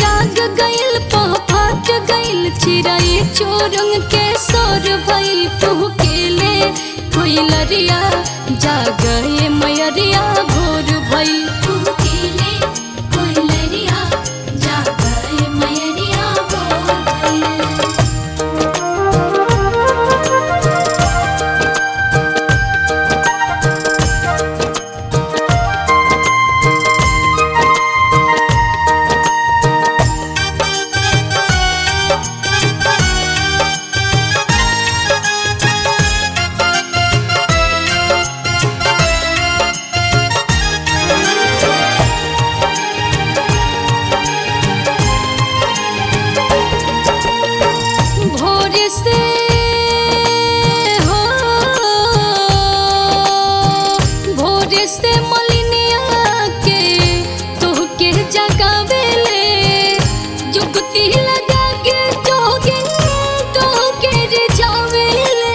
जाग गइल पहाट गइल चिराई चोरंग के सोर भइल तुह केले कोई लरिया जागए मयरिया भोर भइल तुह केले कोई लरिया जागए मयरिया भोर भइल भोर से हो भोर से मलिनिया के तोहके जगावेले जुगती लगा के जोगिन तोहके रिझावेले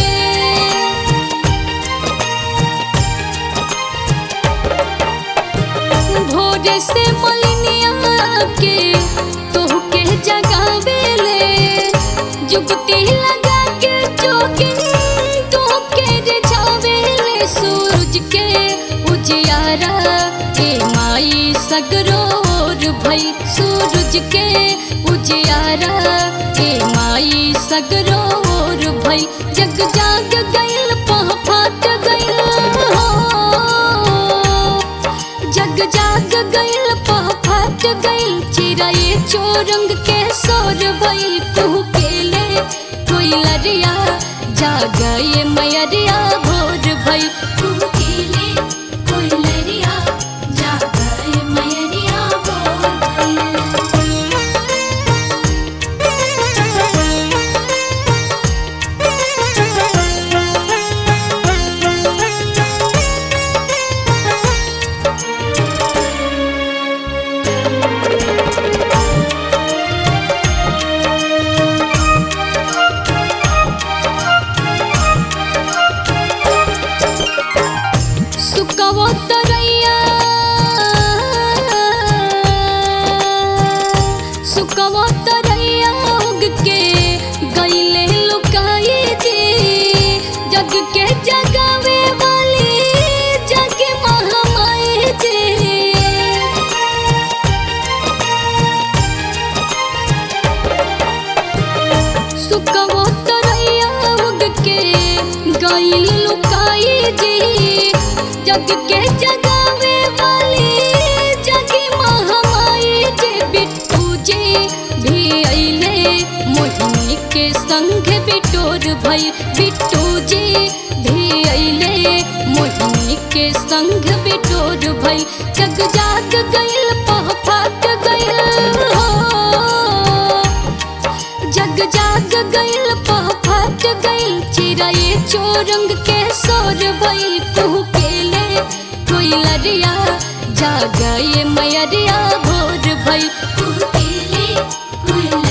भोर से मलिनिया के तोहके जगावेले जुगती लगा के जोगिन तोहके रिझावेले सूरज के उजियारा के माई सगरोर भई सूरज के उजियारा के माई सगरोर भई जग जाग गइल पह फाट गइल हो जग जाग गइल पह फाट गइल चिराए चोरंग के सोर भइल तू केले कोई लरिया जागए मयरिया भोर भइल तू केले कोई लरिया जागए मयरिया भोर भइल सुकवो तरैया सुकवो तरैया उग के गईले लुकाई जी जग के जगावे वाली जग महामाई जी सुकवो तरैया उग के गइल लुकाई जी जग के जगावे वाली जगी महामाई जी बिट्टू जी भी अइले मोहिनी के संग बिटोर भई बिट्टू जी भी अइले मोहिनी के संग बिटोर भई जग जाग गइल पह फाट गइल हो जग जाग गइल पह फाट गइल चिराए चोरंग के सोर भइल तू केले कोई लरिया जागए मयरिया भोर भइल तू केले कोई